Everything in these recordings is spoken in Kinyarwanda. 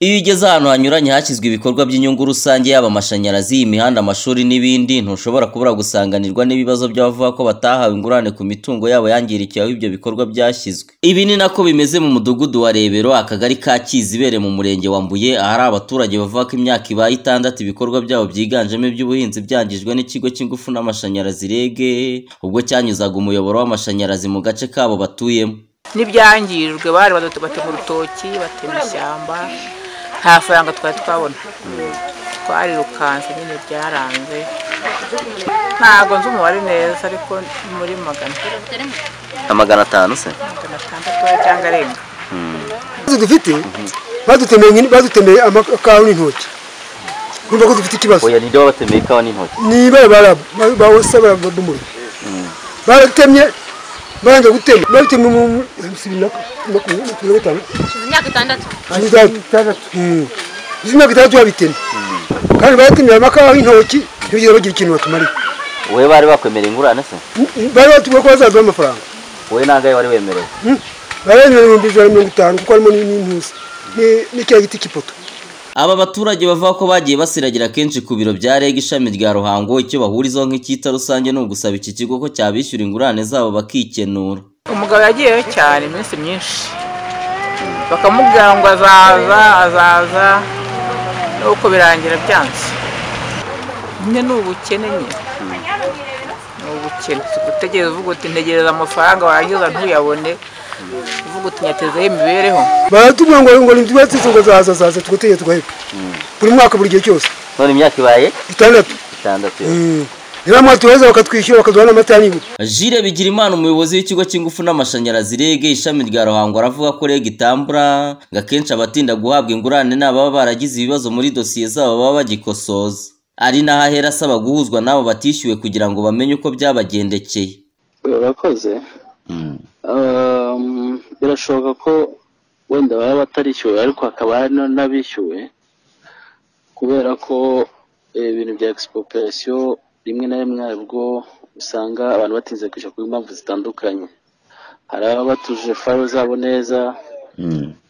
Iyo ugeze ahantu hanyuranye hashyizwe ibikorwa by'inyungu rusange yaba amashanyarazi, imihanda, amashuri n'ibindi, ntushobora kubura gusanganirwa n'ibibazo by'abavuga ko batahawe ingurane ku mitungo yabo yangirikiye aho ibyo bikorwa byashyizwe. Ibi ni nako bimeze mu mudugudu wa Rebero, akagari ka Kizibere mu murenge wa Mbuye, ahari abaturage bavuga ko imyaka ibaye itandatu ibikorwa byabo byiganjemo iby'ubuhinzi byangijwe n'ikigo cy'ingufu n'amashanyarazi REG, ubwo cyanyuzaga umuyoboro w'amashanyarazi mu gace kabo batuyemo. n'ibyangijwe bari batema urutoki batema ishyamba nta faranga twari twabona twarirukanse nyine byaranze ntabwo nzi umubare neza ariko ni muri magana Amagana atanu se? magana atandatu cyangwa arenga ibibazo dufite badutemeye nyine- badutemeye amakawa n'intoki urumva ko dufite ikibazo Oya, niryo babatemeye ikawa n'intoki. niba baraba bawusa barabadumura baratemye barangije gutema babitemye mu bibiri na makumyabiri na gatanu imyaka itandatu hanyuma itandatu izi myaka itandatu babitemye kandi baratemye amakawa n'intoki ntibigeze bagira ikintu batumarira Wowe bari bakwemereye ingurane se? bari batubwira ko bazaduha amafaranga Wowe nangahe wari wemerewe? Hmm. baremewe ibihumbi ijana na mirongo itanu kuko harimo n'intusi ni- ni cya giti cy'ipoto Aba baturage bavuga ko bagiye basiragira kenshi ku biro bya REG ishami rya Ruhango icyo bahurizaho nk'icyita rusange ni ugusaba iki kigo ko cyabishyura ingurane zabo bakikenura. umugabo yagiyeyo cyane iminsi myinshi bakamubwira ngo azaza azaza nuko birangira byanze nyine ni ubukene nyine ni ubukene gutegereza uvuga uti ntegereza amafaranga warangiza ntuyabone uvuga uti nyatezeho imibereho baratubwira ngo ngo ntibatse ngo zaza zaza tugateye tugaheba buri mwaka buri gihe cyose None imyaka ibaye itandatu itandatu yo. Mm. niba mwatuheza bakatwishyura bakaduha n'amata n'ibura Jire Bigirimana umuyobozi w'ikigo cy'ingufu n'amashanyarazi REG ishami rya Ruhango aravuga ko REG itambura ngo akenshi abatinda guhabwa ingurane ni ababa baragize ibibazo muri dosiye zabo baba bagikosoza. Ari naho ahera asaba guhuzwa n'abo batishyuwe kugira ngo bamenye uko byabagendekeye. barakoze Um, birashoboka ko wenda baba batarishyuwe ariko hakaba hari na- n'abishyuwe kubera ko eh, ibintu bya expropriation rimwe na rimwe nabwo usanga abantu batinze kwishyura ku mpamvu zitandukanye hari ababa batuje faro zabo neza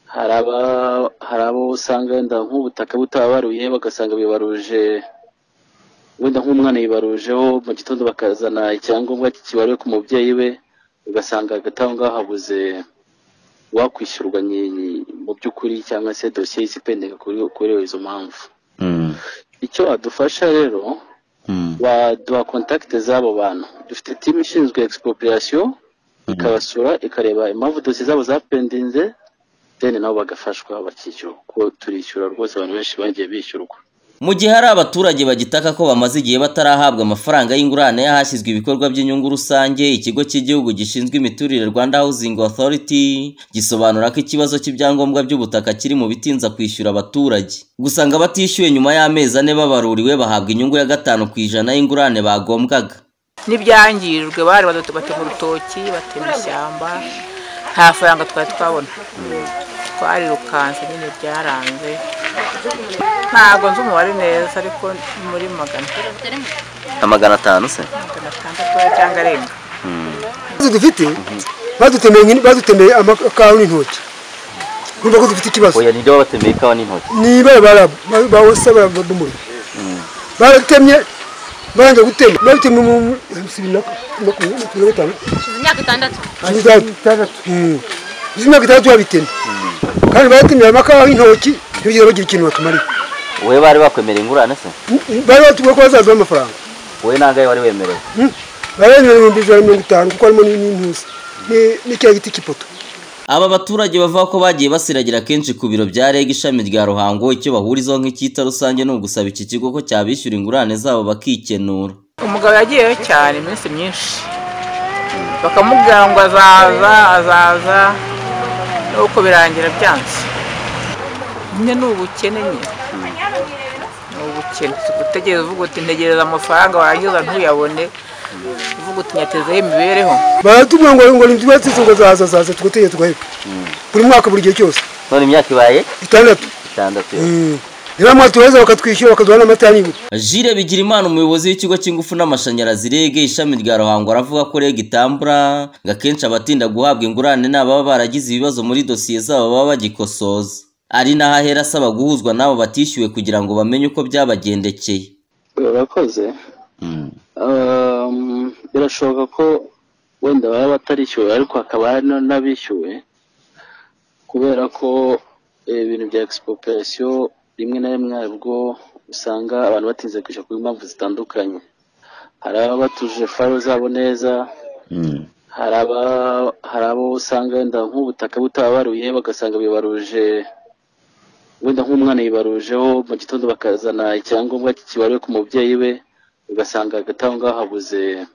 hari aba- hari abo usanga wenda nk'ubutaka butababaruye bagasanga bibaruje wenda nk'umwana yibarujeho mu gitondo bakazana icyangombwa kibaruye ku mubyeyi we ugasanga hagati aho ngaho habuze wakwishyurwa nyi- mu by'ukuri cyangwa se dosiye y'ikipendeka kuri kuri izo mpamvu icyo adufasha rero baduha kontakite z'abo bantu dufite timu ishinzwe expropriation ikabasura ikareba impamvu dosiye zabo zapendinze deni nabo bagafashwa bakishyura kuko turishyura rwose abantu benshi bagiye bishyurwa Mu gihe hari abaturage bagitaka ko bamaze igihe batarahabwa amafaranga y'ingurane y'ahashyizwe ibikorwa by'inyungu rusange, ikigo cy'igihugu gishinzwe imiturire Rwanda Housing Authority gisobanura ko ikibazo cy'ibyangombwa by'ubutaka kiri mu bitinza kwishyura abaturage. Gusa ngo abatishyuwe nyuma y'amezi ane babaruriwe bahabwa inyungu ya gatanu ku ijana y'ingurane bagombwaga. n'ibyangijwe bari batema urutoki batema ishyamba nta faranga twari twabona twarirukanse nyine byaranze ntabwo nzi umubare neza ariko ni muri magana Amagana atanu se? magana atandatu cyangwa arenga ibibazo dufite badutemeye nyine- badutemeye amakawa n'intoki urumva ko dufite ikibazo Oya niryo babatemeye ikawa n'intoki. niba baraba bawusa barabadumura baratemye barangije gutema babitemye mu bibiri na makumyabiri na gatanu imyaka itandatu hanyuma itandatu izi myaka itandatu babitemye kandi baratemye amakawa n'intoki ntibigeze bagira ikintu batumarira Wowe bari bakwemereye ingurane se? bari batubwira ko bazaduha amafaranga Wowe nangahe wari wemerewe? baremewe ibihumbi ijana na mirongo itanu kuko harimo n'intusi Ni- ni cya giti cy'ipoto Aba baturage bavuga ko bagiye basiragira kenshi ku biro bya REG ishami rya Ruhango icyo bahurizaho nk'icyita rusange ni ugusaba iki kigo ko cyabishyura ingurane zabo bakikenura. umugabo yagiyeyo cyane iminsi myinshi bakamubwira ngo azaza azaza nuko birangira byanze nyine ni ubukene nyine ni ubukene gutegereza uvuga uti ntegereza amafaranga warangiza ntuyabone uvuga uti nyatezeho imibereho baratubwira ngo ngo ntibatse ngo zaza zaza tugateye tugaheba buri mwaka buri gihe cyose None imyaka ibaye itandatu itandatu yo. Mm. niba mwatuheza bakatwishyura bakaduha n'amata n'ibura Jire Bigirimana umuyobozi w'ikigo cy'ingufu n'amashanyarazi REG ishami rya Ruhango aravuga ko REG itambura ngo akenshi abatinda guhabwa ingurane ni ababa baragize ibibazo muri dosiye zabo baba bagikosoza. ari naho ahera asaba guhuzwa n'abo batishyuwe kugira ngo bamenye uko byabagendekeye urakoze Um, birashoboka ko wenda baba batarishyuwe ariko hakaba hari no- n'abishyuwe kubera ko eh, ibintu bya expropriation rimwe na rimwe nabwo usanga abantu batinze kwishyura ku mpamvu zitandukanye hari ababa batujije faro zabo neza hari aba- hari abo usanga wenda nk'ubutaka butabaruye bagasanga bibaruje wenda nk'umwana yibarujeho mu gitondo bakazana icyangombwa kibaruye ku mubyeyi we ugasanga hagati aho ngaho habuze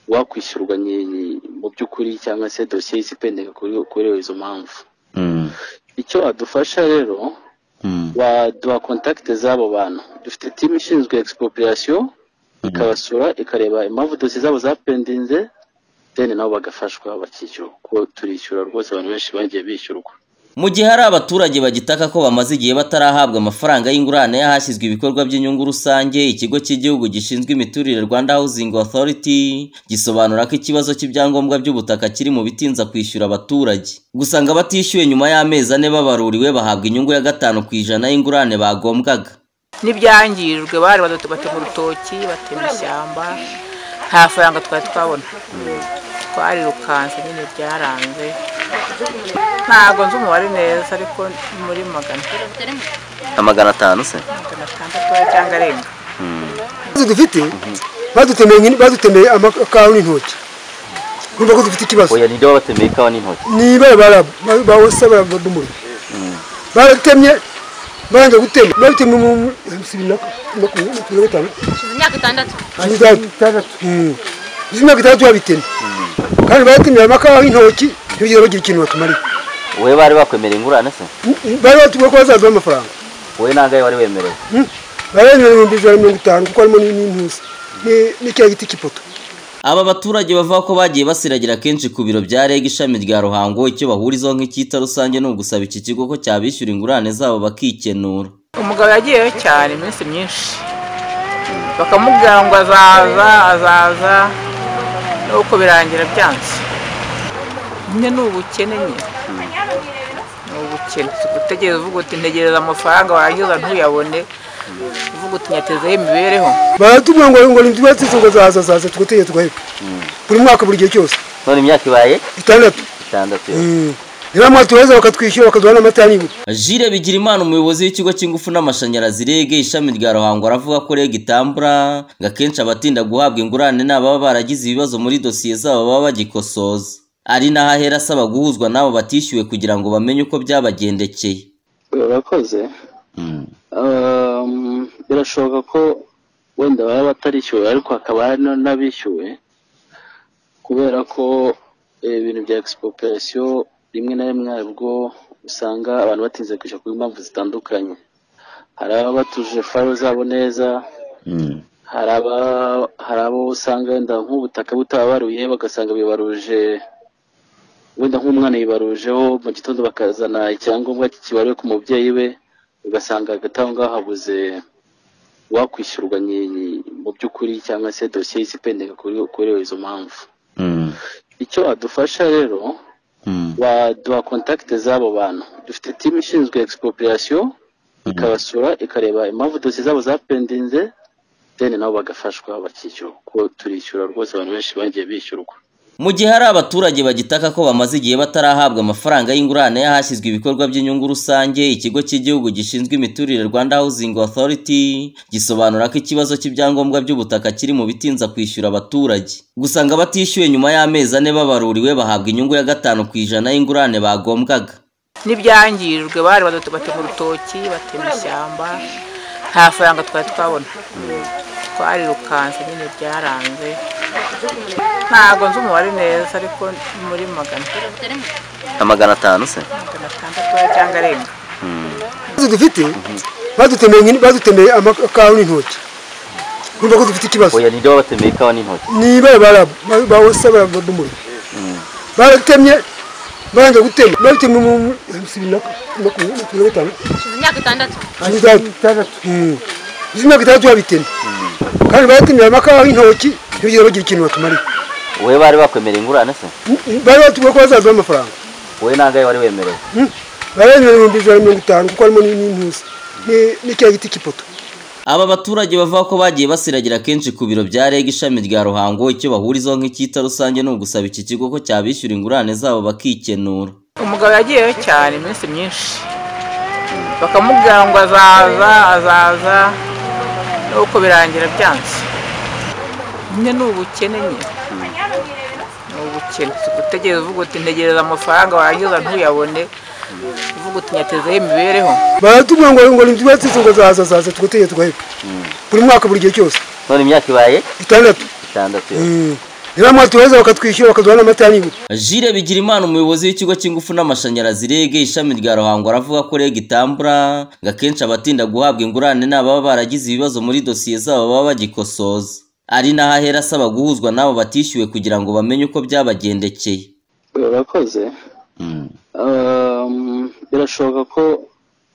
uwakwishyurwa nyi- mu by'ukuri cyangwa se dosiye isipendeka kuri kuri izo mpamvu icyo adufasha rero baduha kontakite z'abo bantu dufite timu ishinzwe expropriation ikabasura ikareba impamvu dosiye zabo zapendinze deni nabo bagafashwa bakishyura kuko turishyura rwose abantu benshi bagiye bishyurwa mu gihe hari abaturage bagitaka ko bamaze igihe batarahabwa amafaranga y'ingurane y'ahashyizwe ibikorwa by'inyungu rusange ikigo cy'igihugu gishinzwe imiturire rwanda housing authority gisobanura ko ikibazo cy'ibyangombwa by'ubutaka kiri mu bitinza kwishyura abaturage gusa ngo abatishyuwe nyuma y'amezi ane babaruriwe bahabwa inyungu ya gatanu ku ijana y'ingurane bagombwaga n'ibyangijwe bari batema urutoki batema ishyamba nta faranga twari twabona twarirukanse nyine byaranze ntabwo nzi umubare neza ariko ni muri magana amagana atanu se magana atandatu cyangwa arenga Ibibazo dufite badutemeye nyine- badutemeye amakawa n'intoki urumva ko dufite ikibazo oya nibyo babatemeye ikawa n'intoki ni barabara bawusa baradumura baratemye barangije gutema babitemye mu bibiri na makumyabiri na gatanu Ishize imyaka itandatu Mm. Izi myaka itandatu babitemye kandi baratemye amakawa y'intoki ntibigire bagira ikintu batumarira wowe bari bakwemereye ingurane se bari batubwira ko bazaduha amafaranga wowe nangahe wari wemerewe Mm. baremerewe ibihumbi ijana na mirongo itanu kuko harimo ni- n'intuza ni- ni cya giti cy'ipoto Aba baturage bavuga ko bagiye basiragira kenshi ku biro bya REG ishami rya Ruhango icyo bahurizaho nk'icyita rusange ni ugusaba iki kigo ko cyabishyura ingurane zabo bakikenura. umugabo yagiyeyo cyane iminsi myinshi bakamubwira ngo azaza azaza nuko birangira byanze nyine ni ubukene nyine ni ubukene si gutegereza uvuga uti ntegereza amafaranga warangiza ntuyabone uvuga uti nyatezeho imibereho baratubwira ngo ngo ntibatse ngo zaza zaza tugategeye tugaheba buri mwaka buri gihe cyose None imyaka ibaye itandatu itandatu. niba mwatuheza bakatwishyura bakaduha n'amata y'ibura Jire Bigirimana umuyobozi w'ikigo cy'ingufu n'amashanyarazi REG ishami rya Ruhango aravuga ko REG itambura ngo akenshi abatinda guhabwa ingurane ni ababa baragize ibibazo muri dosiye zabo baba bagikosoza. Ari naho ahera asaba guhuzwa n'abo batishyuwe kugira ngo bamenye uko byabagendekeye. urakoze Um, birashoboka ko wenda baba batarishyuwe ariko hakaba hari no- n'abishyuwe kubera ko eh, ibintu bya expropriation rimwe na rimwe nabwo usanga abantu batinze kwishyura ku mpamvu zitandukanye hari ababa batujije faro zabo neza hari aba- hari abo usanga wenda nk'ubutaka butabaruye bagasanga bibaruje wenda nk'umwana yibarujeho mu gitondo bakazana icyangombwa kibaruye ku mubyeyi we ugasanga hagati aho ngaho habuze uwakwishyurwa nyi- mu by'ukuri cyangwa se dosiye isipendeka kuri kuri izo mpamvu icyo adufasha rero baduha kontakite z'abo bantu dufite timu ishinzwe expropriation ikabasura ikareba impamvu dosiye zabo zapendinze deni nabo bagafashwa bakishyura kuko turishyura rwose abantu benshi bagiye bishyurwa Mu gihe hari abaturage bagitaka ko bamaze igihe batarahabwa amafaranga y'ingurane y'ahashyizwe ibikorwa by'inyungu rusange, ikigo cy'igihugu gishinzwe imiturire Rwanda Housing Authority gisobanura ko ikibazo cy'ibyangombwa by'ubutaka kiri mu bitinza kwishyura abaturage. Gusa ngo abatishyuwe nyuma y'amezi ane babaruriwe bahabwa inyungu ya gatanu ku ijana y'ingurane bagombwaga. n'ibyangijwe bari batema urutoki batema ishyamba nta faranga twari twabona twarirukanse nyine byaranze ntabwo nzi umubare neza ariko ni muri magana Amagana atanu se? magana atandatu cyangwa arenga ibibazo dufite badutemeye nyine- badutemeye amakawa n'intoki urumva ko dufite ikibazo Oya nibyo babatemeye ikawa n'intoki. ni barabara bawusa baradumura baratemye barangije gutema babitemye mu bibiri na makumyabiri na gatanu ishize imyaka itandatu Mm. izi myaka itandatu babitemye kandi baratemye amakawa y'intoki ntibigire bagira ikintu batumarira Wowe bari bakwemereye ingurane se? Mm, bari batubwira ko bazaduha amafaranga Wowe nangahe wari wemerewe? barenga ibihumbi ijana na mirongo itanu kuko harimo n'intuza ni- ni cya giti cy'ipoto Aba baturage bavuga ko bagiye basiragira kenshi ku biro bya REG ishami rya Ruhango icyo bahurizaho nk'icyita rusange ni ugusaba iki kigo ko cyabishyura ingurane zabo bakikenura. umugabo yagiyeyo cyane iminsi myinshi bakamubwira ngo azaza azaza nuko birangira byanze nyine ni ubukene nyine ni ubukene si gutegereza uvuga uti ntegereza amafaranga warangiza ntuyabone uvuga uti nyatezeho imibereho baratubwira ngo ngo inzu batsize ngo zaza zaza tugutegeye tugaheba buri mwaka buri gihe cyose None imyaka ibaye itandatu itandatu. Mm. niba mwatuheza bakatwishyura bakaduha n'amata y'inka Jire Bigirimana umuyobozi w'ikigo cy'ingufu n'amashanyarazi REG ishami rya Ruhango aravuga ko REG itambura ngo akenshi abatinda guhabwa ingurane ni ababa baragize ibibazo muri dosiye zabo baba bagikosoza. Ari naho ahera asaba guhuzwa n'abo batishyuwe kugira ngo bamenye uko byabagendekeye. urakoze Um, birashoboka ko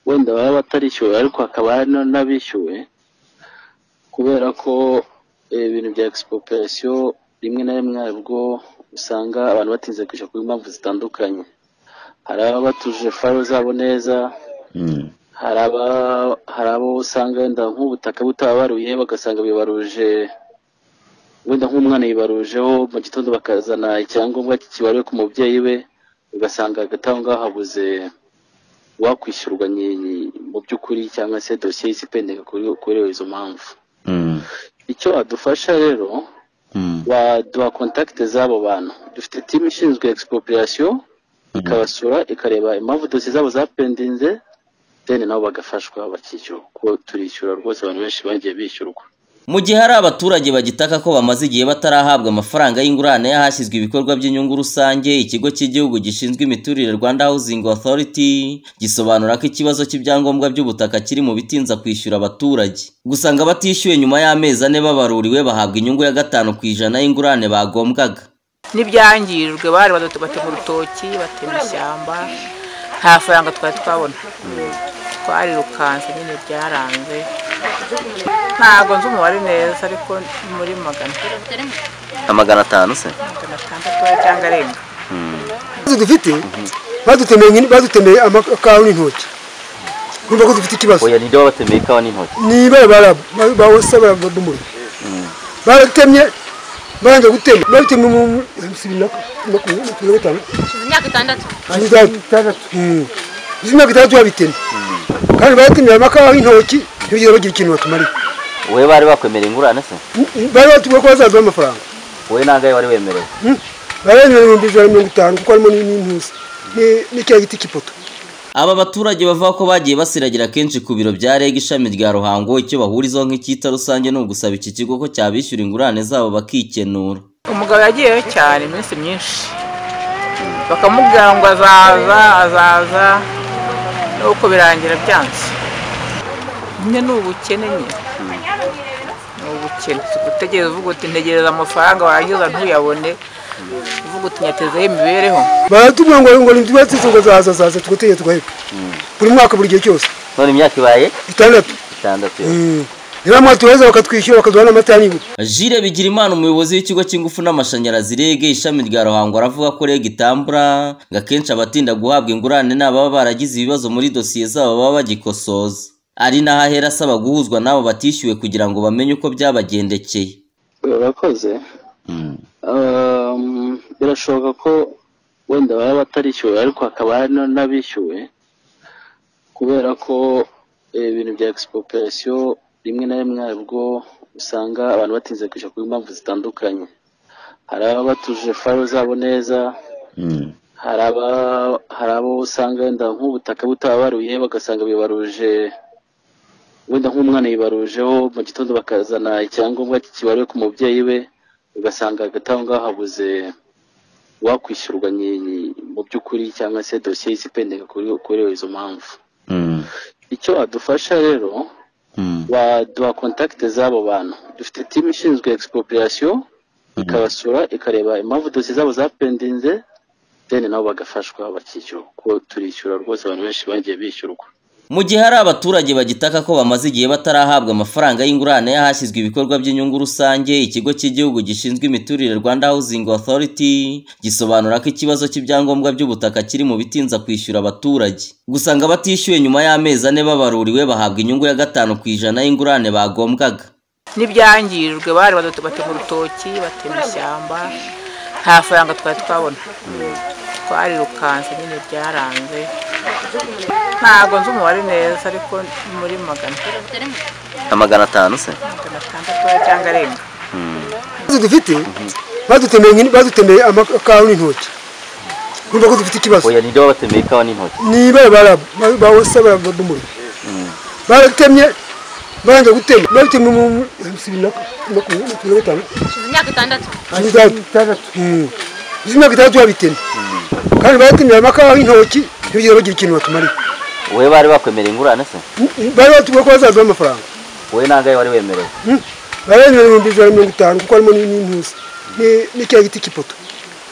wenda baba batarishyuwe ariko hakaba hari no- n'abishyuwe kubera ko eh, ibintu bya expropriation rimwe na rimwe nabwo usanga abantu batinze kwishyura ku mpamvu zitandukanye hari ababa batuje faro zabo neza hari aba- hari abo usanga wenda nk'ubutaka butabaruye bagasanga bibaruje wenda nk'umwana yibarujeho mu gitondo bakazana icyangombwa kibaruye ku mubyeyi we ugasanga hagati aho ngaho habuze wakwishyurwa nyi- mu by'ukuri cyangwa se dosiye y'isi ipendeka kuri- kuri izo mpamvu icyo adufasha rero waduha kontakite z'abo bantu dufite timu ishinzwe expropriation ikabasura ikareba impamvu dosiye zabo zapendinze deni nabo bagafashwa bakishyura kuko turishyura rwose abantu benshi bagiye bishyurwa Mu gihe hari abaturage bagitaka ko bamaze igihe batarahabwa amafaranga y'ingurane y'ahashyizwe ibikorwa by'inyungu rusange ikigo cy'igihugu gishinzwe imiturire Rwanda Housing Authority gisobanura ko ikibazo cy'ibyangombwa by'ubutaka kiri mu bitinza kwishyura abaturage gusanga batishyuwe nyuma y'amezi ane babaruriwe bahabwa inyungu ya gatanu ku ijana y'ingurane bagombwaga n'ibyangijwe bari badute batema urutoki batema ishyamba nta faranga twari twabona twarirukanse nyine byaranze ntabwo nzi umubare neza ariko ni muri magana amagana atanu se magana atandatu cyangwa arenga izo dufite badutemeye nk'ini- badutemeye amakawa n'intoki urumva ko dufite ikibazo nibyo babatemeye ikawa n'intoki ni ibara baraba bawusa baradumurira baratemye barangije gutema babitemye mu bibiri na makumyabiri na gatanu Ishize imyaka itandatu izi myaka itandatu babitemye kandi baratemye amakawa y'intoki ntibigeze bagira ikintu batumarira wowe bari bakwemereye ingurane se bari batubwira ko bazaduha amafaranga wowe nangaye wari wemerewe Mm. barenga ibihumbi ijana na mirongo itanu kuko harimo n'in- n'intuza Ni- ni cya giti cy'ipoto Aba baturage bavuga ko bagiye basiragira kenshi ku biro bya REG ishami rya Ruhango icyo bahurizaho nk'icyita rusange ni ugusaba iki kigo ko cyabishyura ingurane zabo bakikenura. umugabo yagiyeyo cyane iminsi myinshi bakamubwira ngo azaza azaza nuko birangira byanze nyine ni ubukene nyine ni ubukene si gutegereza uvuga uti ntegereza amafaranga warangiza ntuyabone uvuga uti nyatezeho imibereho baratubwira ngo ngo inzu batsize ngo zaza zaza tugutegeye tugaheba buri mwaka buri gihe cyose None imyaka ibaye itandatu itandatu. Mm. niba mwatuheza bakatwishyura bakaduha n'amata y'inka Jire Bigirimana umuyobozi w'ikigo cy'ingufu n'amashanyarazi REG ishami rya Ruhango aravuga ko REG itambura ngo akenshi abatinda guhabwa ingurane ni ababa baragize ibibazo muri dosiye zabo baba bagikosoza. Ari naho ahera asaba guhuzwa n'abo batishyuwe kugira ngo bamenye uko byabagendekeye. urakoze Um, birashoboka ko wenda baba batarishyuwe ariko hakaba hari no- n'abishyuwe kubera ko eh, ibintu bya expropriation rimwe na rimwe nabwo usanga abantu batinze kwishyura ku mpamvu zitandukanye hari ababa batuje faro zabo neza hari aba- hari abo usanga wenda nk'ubutaka butabaruye bagasanga bibaruje wenda nk'umwana yibarujeho mu gitondo bakazana icyangombwa kibaruye ku mubyeyi we ugasanga hagati aho ngaho habuze wakwishyurwa nyi- mu by'ukuri cyangwa se dosiye y'isi ipendeka kuri- kuri izo mpamvu icyo adufasha rero waduha kontakite z'abo bantu dufite timu ishinzwe expropriation ikabasura ikareba impamvu dosiye zabo zapendinze deni nabo bagafashwa bakishyura kuko turishyura rwose abantu benshi bagiye bishyurwa mu gihe hari abaturage bagitaka ko bamaze igihe batarahabwa amafaranga y'ingurane y'ahashyizwe ibikorwa by'inyungu rusange ikigo cy'igihugu gishinzwe imiturire rwanda housing authority gisobanura ko ikibazo cy'ibyangombwa by'ubutaka kiri mu bitinza kwishyura abaturage gusa ngo abatishyuye nyuma y'amezi ane babaruriwe bahabwa inyungu ya gatanu ku ijana y'ingurane bagombwaga n'ibyangijwe bari badatu batema urutoki batema ishyamba nta faranga twari twabona twarirukanse nyine byaranze ntabwo nzi umubare neza ariko ni muri magana amagana atanu se magana atandatu cyangwa arenga ibibazo dufite badutemeye nyine- badutemeye amakawa n'intoki kumva ko dufite ikibazo oya niryo babatemeye ikawa n'intoki nibara barabu bawusa baradumurira baratemye barangije gutema babitemye mu bibiri na makumyabiri na gatanu ishize imyaka itandatu izi myaka itandatu babitemye kandi baratemye amakawa y'intoki ntibigeze bagira ikintu batumarira wowe bari bakwemereye ingurane se bari batubwira ko bazaduha amafaranga wowe nangahe wari wemerewe bari bemerewe ibihumbi ijana na mirongo itanu kuko harimo n'impuzi ni- ni cya giti cy'ipoto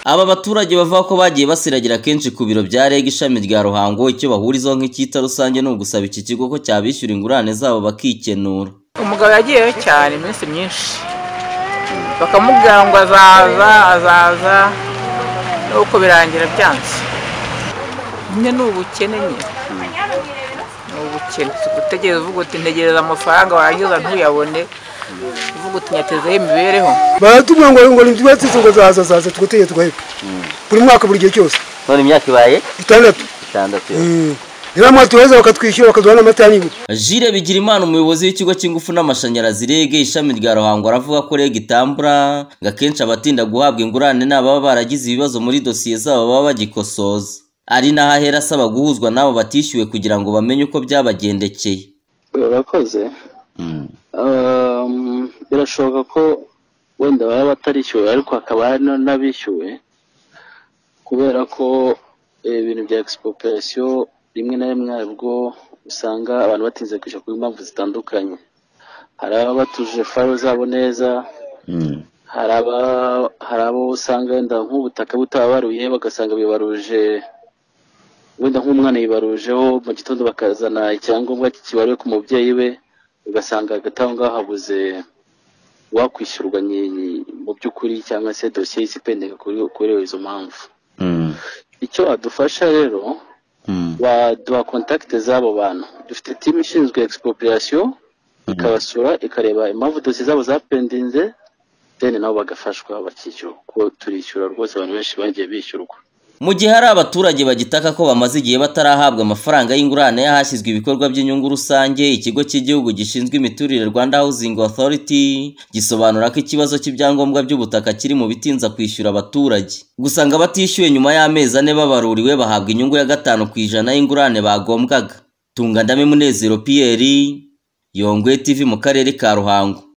Aba baturage bavuga ko bagiye basiragira kenshi ku biro bya REG ishami rya Ruhango icyo bahurizaho nk'icyita rusange ni ugusaba iki kigo ko cyabishyura ingurane zabo bakikenura. umugabo yagiyeyo cyane iminsi myinshi bakamubwira ngo azaza azaza nuko birangira byanze nyine ni ubukene nyine ni ubukene si gutegereza uvuga uti ntegereza amafaranga warangiza ntuyabone uvuga uti nyatezeho imibereho baratubwira ngo ngo ntibyubatse ngo zaza zaza tugategeye tugaheba buri mwaka buri gihe cyose None imyaka ibaye itandatu itandatu nibamara tubaza bakatwishyura bakaduha n'amata ya nibura Jire Bigirimana umuyobozi w'ikigo cy'ingufu n'amashanyarazi REG ishami rya Ruhango aravuga ko REG itambura ngo akenshi abatinda guhabwa ingurane ni ababa baragize ibibazo muri dosiye zabo baba bagikosoza. Ari naho ahera asaba guhuzwa n'abo batishyuwe kugira ngo bamenye uko byabagendekeye. barakoze Um, birashoboka ko wenda baba batarishyuwe ariko hakaba hari na- n'abishyuwe kubera ko eh, ibintu bya expropriation rimwe na rimwe nabwo usanga abantu batinze kwishyura ku mpamvu zitandukanye hari ababa batujuje faro zabo neza hari aba- hari abo usanga wenda nk'ubutaka butabaruye bagasanga bibaruje wenda nk'umwana yibarujeho mu gitondo bakazana icyangombwa kibaruye ku mubyeyi we ugasanga hagati aho ngaho habuze uwakwishyurwa nyi- mu by'ukuri cyangwa se dosiye y'isi ipendeka kuri kuri izo mpamvu icyo adufasha rero baduha kontakite z'abo bantu dufite timu ishinzwe expropriation ikabasura ikareba impamvu dosiye zabo zapendinze deni nabo bagafashwa bakishyura kuko turishyura rwose abantu benshi bagiye bishyurwa Mu gihe hari abaturage bagitaka ko bamaze igihe batarahabwa amafaranga y'ingurane y'ahashyizwe ibikorwa by'inyungu rusange, ikigo cy'igihugu gishinzwe imiturire Rwanda Housing Authority gisobanura ko ikibazo cy'ibyangombwa by'ubutaka kiri mu bitinza kwishyura abaturage. Gusa ngo abatishyuye nyuma y'amezi ane babaruriwe bahabwa inyungu ya gatanu ku ijana y'ingurane bagombwaga. Tungandame Munezero Pierre, Yongwe TV mu karere ka Ruhango.